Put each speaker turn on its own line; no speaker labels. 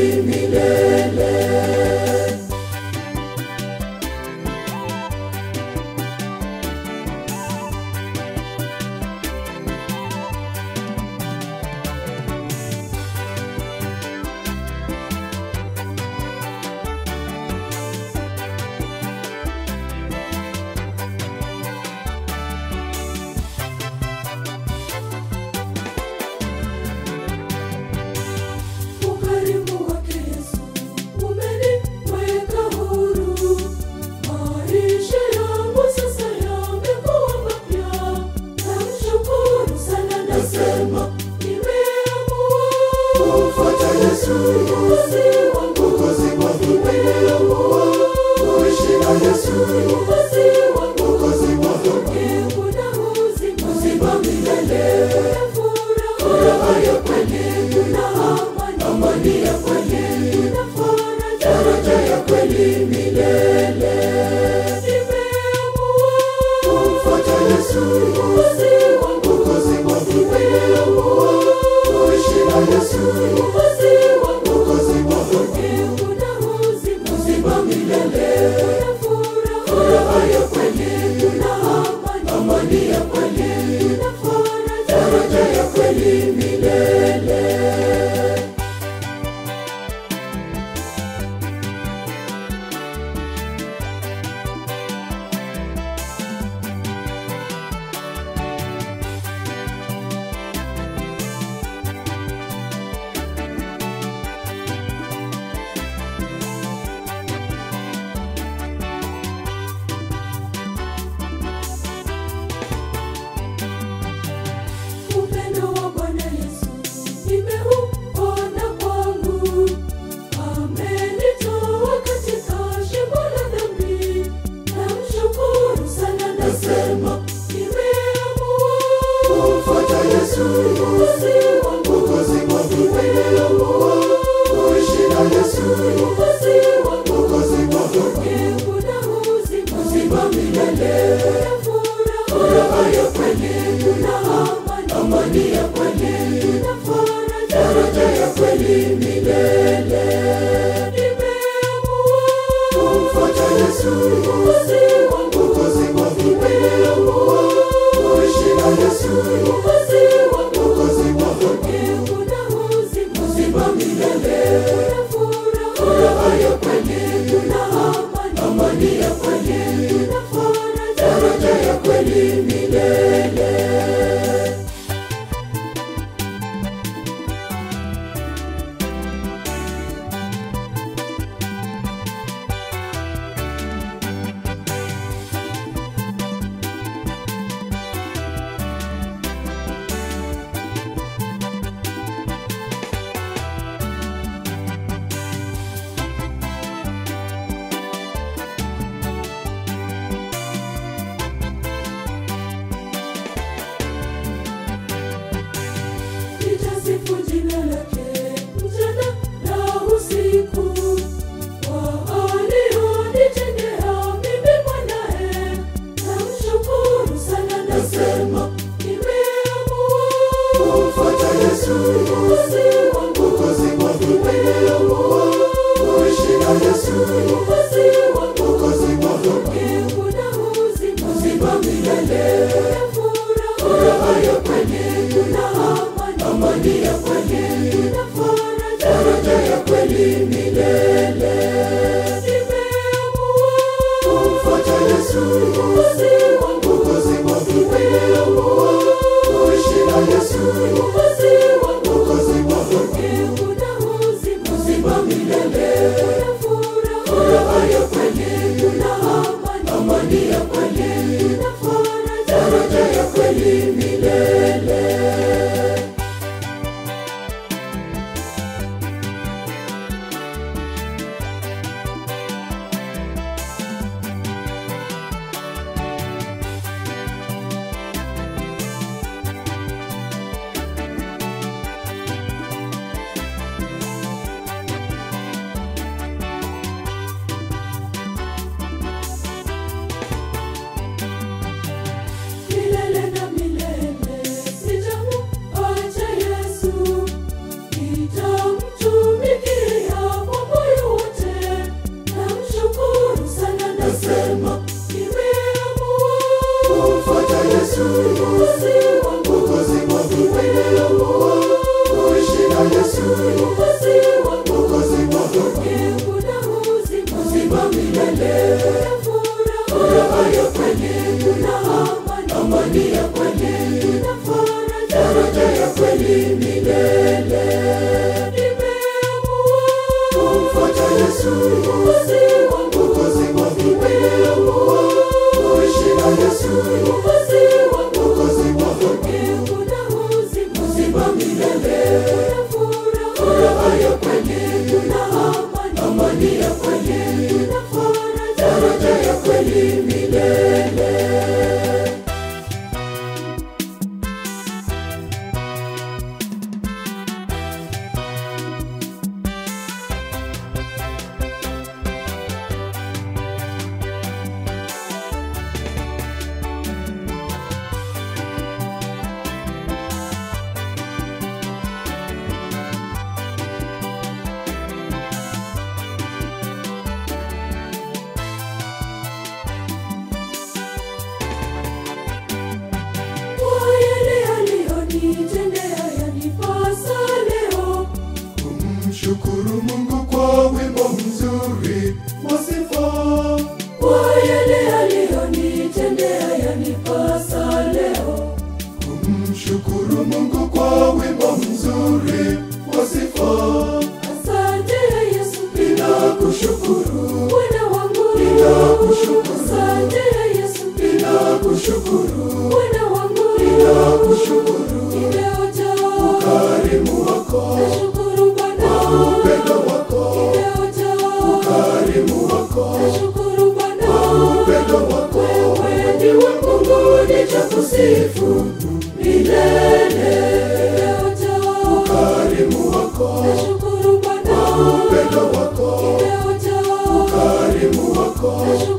kweli milele. Ukarimu wake Yesu umeniweka huru, maisha yangu sasa yamekuwa mapya. Namshukuru sana, nasema nimeamua kumfuata Yesu, Mwokozi wangu, Mwokozi wangu, nimeamua kuishi na Yesu, Mwokozi wangu, Mwokozi wangu, mbingu na uzima, uzima milele, furaha ya kweli na amani, amani ya kweli na faraja, faraja ya kweli milele. Nimeamua kumfuata Yesu, Mwokozi wangu, Mwokozi wangu, nimeamua kuishi na Yesu, Mwokozi wangu, Mwokozi wangu, mbingu na uzima, uzima milele, furaha ya kweli na amani, amani ya kweli na faraja, faraja ya kweli milele. Upendo wa Bwana Yesu nimeuona kwangu, amenitoa katika shimo la dhambi. Namshukuru sana, nasema nimeamua kumfuata Yesu, Mwokozi wangu, Mwokozi wangu, nimeamua kuishi na Yesu, Mwokozi wangu, Mwokozi wangu, mbingu na uzima, uzima milele, furaha ya kweli na amani, amani ya kweli na faraja, faraja ya kweli milele. Nimeamua kumfuata Yesu, Mwokozi wangu, Mwokozi wangu, nimeamua kuishi na Yesu, Mwokozi wangu, Mwokozi wangu, mbingu na uzima, uzima milele, furaha ya kweli na amani, amani ya kweli na faraja, faraja ya kweli milele. Mwokozi wangu, Mwokozi wangu, nimeamua kuishi na Yesu, Mwokozi wangu, Mwokozi wangu, kuna uzima, uzima milele, kuna furaha ya kweli, kuna amani, amani ya kweli, kuna faraja, faraja ya kweli milele. Kwa yale aliyonitendea yanipasa leo
Kumshukuru Mungu kwa wimbo mzuri wa sifa.
Kwa yale aliyonitendea yanipasa leo
Kumshukuru Mungu kwa wimbo mzuri wa sifa.
Asante Yesu
Ninakushukuru,
Bwana wangu
Ninakushukuru.
Asante Yesu
ninakushukuru,
Bwana wangu
ninakushukuru
Nimejaa
karimu wako,
Nashukuru Bwana
upendo wako,
Nimejaa
karimu wako,
Nashukuru Bwana
upendo wako.
Wewe ndiwe Mungu nitakusifu milele. Nimejaa
Karimu wako,
Nashukuru Bwana
upendo wako,
Nimejaa
karimu wako,